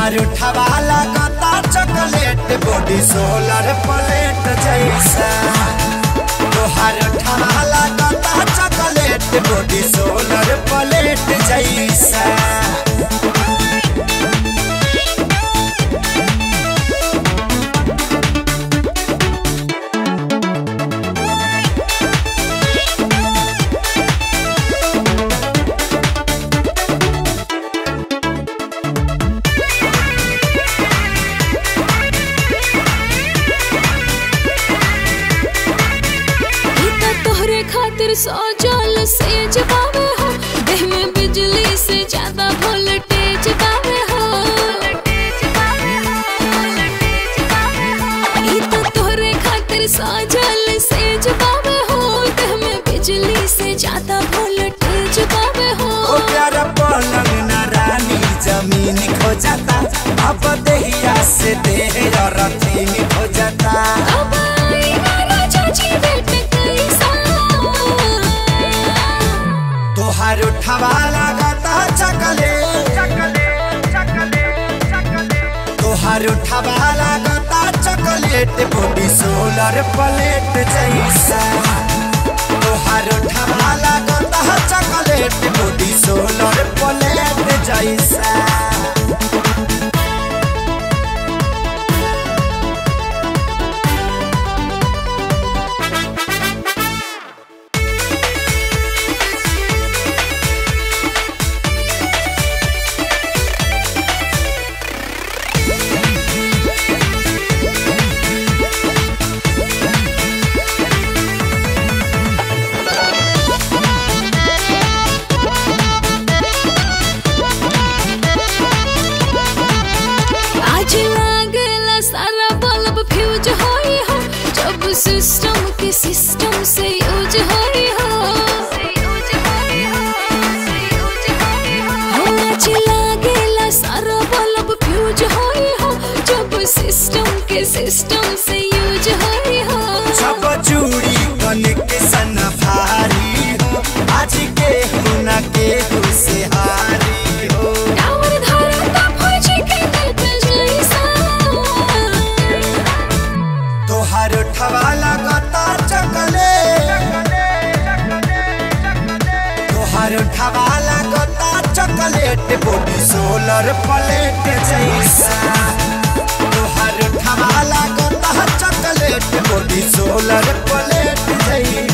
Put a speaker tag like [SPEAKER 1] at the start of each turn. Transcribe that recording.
[SPEAKER 1] तोहार उठावा लगता चॉकलेट बॉडी सोलर प्लेट जैसा तोहार उठावा लगता चॉकलेट बॉडी सोलर प्लेट जैसा
[SPEAKER 2] ई त तोहरे खातिर सजल सेज पावे हो देह में बिजली से ज्यादा वोल्टेज पावे हो ई त तोहरे खातिर सजल सेज पावे हो देह में बिजली से ज्यादा वोल्टेज पावे हो
[SPEAKER 1] ओ प्यारा पलंग ना रानी जमीन खो जाता अब देहिया से देह रथीन खो जाता
[SPEAKER 2] अब आई ना राजा जी बेट कैसा
[SPEAKER 1] तोहार उठावा लगता चॉकलेट तोहार उठावा लगता चॉकलेट बॉडी सोलर प्लेट जैसा तोहार उठावा लगता चॉकलेट बॉडी सोलर प्लेट जैसा
[SPEAKER 2] आज लागेला सारा बल्ब फ्यूज होई हो जब सिस्टम के सिस्टम से यूज होई हो हो, आज लागेला सारा बल्ब फ्यूज होई हो जब सिस्टम के सिस्टम से यूज होई हो
[SPEAKER 1] सब चूड़ी कनेक्शन भारी हो आज के हुना के से हारी हो
[SPEAKER 2] टावर धरता फौजी के नेट जैसा
[SPEAKER 1] तोहार ठवा लगता चकले तोहार ठवा लगता चॉकलेट बॉडी सोलर प्लेट जैसा तोहार ठवा लगता चॉकलेट बॉडी सोलर प्लेट जैसा